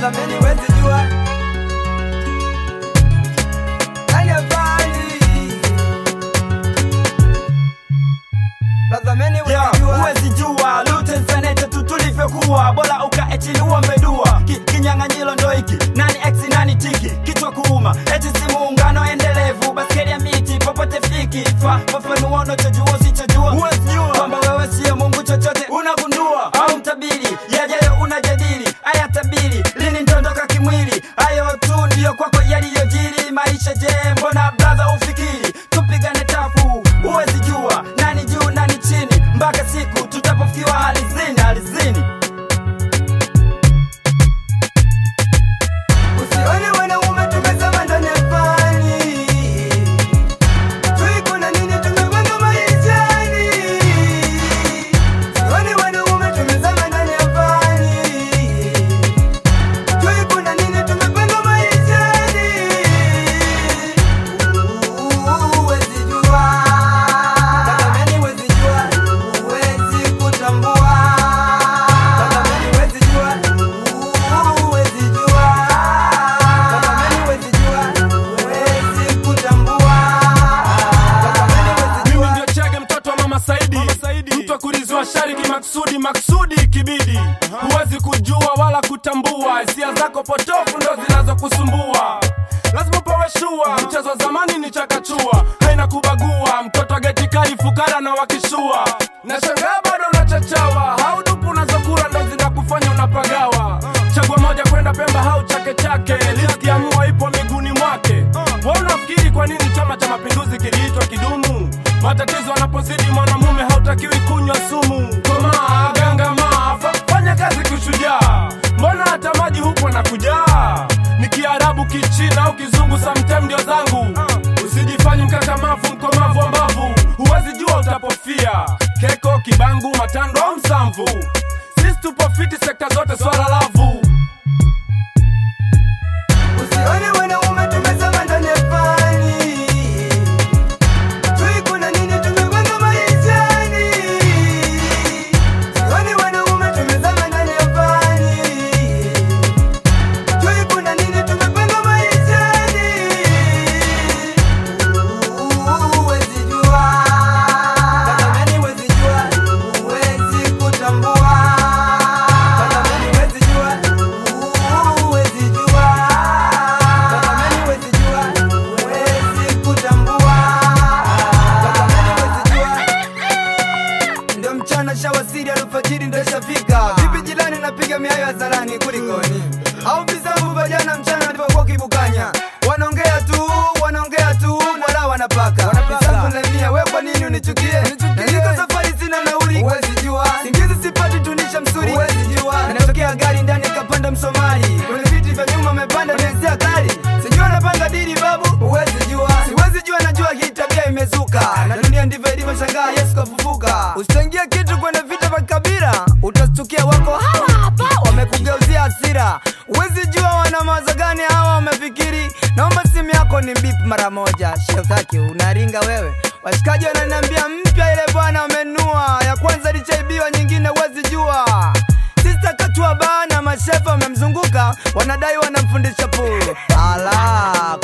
Tazameni wezi jua Nani afani Tazameni wezi Yeah, jua huwezi jua Luten Senete tu tulivyokuwa bora ukae chini uombe dua Ki, kinyang'anyiro ndo hiki nani x nani tiki kichwa kuuma eti si muungano endelevu baskeli ya miti popote fiki fa fafanua unachojua usichojua huwezi jua kwamba wewe siyo mungu chochote unagundua au mtabiri yajayo unajadili aya tabiri lini ntondoka kimwili hayo tu ndiyo kwako yaliyojiri maisha je mbona bradha ufikiri tupigane tafu huwezi jua nani juu nani chini mpaka siku tutapofikiwa alizini alizini Usione wanaume tumezama ndani ya fani Tui kuna nini tumepanga maishani Usione wanaume tumezama ndani ya fani Tui kuna nini tumepanga maishani Huwezi jua Tazameni huwezi jua Huwezi kutambua Tazameni huwezi jua Huwezi jua Tazameni huwezi jua Huwezi kutambua Tazameni huwezi mimi jua ndio chege mtoto wa mama saidi, mtu wa kulizwa shariki maksudi maksudi kibidi huwezi kujua wala kutambua hisia zako potofu ndo zinazokusumbua lazima upewe shua mchezo wa zamani ni chakachua haina kubagua mtoto geti kali fukara na wakishua na shangaa bado unachachawa haudupu unazokula ndo zinakufanya unapagawa chagua moja kwenda pemba hau chake chake liski ya mua ipo miguuni mwake wa unafikiri kwa nini chama cha mapinduzi kiliitwa kidumu matatizo yanapozidi mwanamume hautakiwi kunywa sumu komaa gangamaa fa- fanya kazi kushujaa mbona hata maji hupo na kujaa ni kiarabu kichina au kizungu samtem ndio zangu usijifanye mkakamavu mkomavu wa mbavu huwezi jua utapofia keko kibangu matando au msamvu sisi tupo fiti sekta zote swala lavu Usione wanaume tumezama ndani ya fani Tui kuna nini tumepanga maishani Usione wanaume tumezama ndani ya fani Tui kuna nini tumepanga maishani Huwezi jua Tazameni huwezi jua Huwezi kutambua Tazameni huwezi jua Huwezi jua Tazameni huwezi jua Huwezi kutambua Tazameni huwezi jua Ndio mchana shawasiri alfajiri ndo shafika Vipi jilani napiga miayo hadharani kulikoni Au visambu vya jana mchana nilipokuwa kibukanya Wanaongea tu, wanaongea tu, wala wanapaka Visambu na mia, we kwa nini unichukie? Na niko safari sina nauli Huwezi jua Singizi sipati tunisha msuri Huwezi jua Inatokea gari ndani kapanda msomali Kwenye viti vya nyuma amepanda nenzia kali Sijua napanga dili babu Huwezi jua Siwezi jua najua hii tabia imezuka Na dunia ndivyo ilivyo shangaa Yesu kafufuka Usichangie kitu kwenye vita vya kabila Utastukia wako hawa hapa Wamekugeuzia hasira Huwezi jua wana mawazo gani hawa wamefikiri Naomba simu yako ni bip mara moja Shefaki unaringa wewe Washikaji wananiambia mpya ile bwana wamenua Ya kwanza lichaibiwa nyingine huwezi jua Sista katua bana mashefa wamemzunguka wanadai wanamfundisha pool. Ala,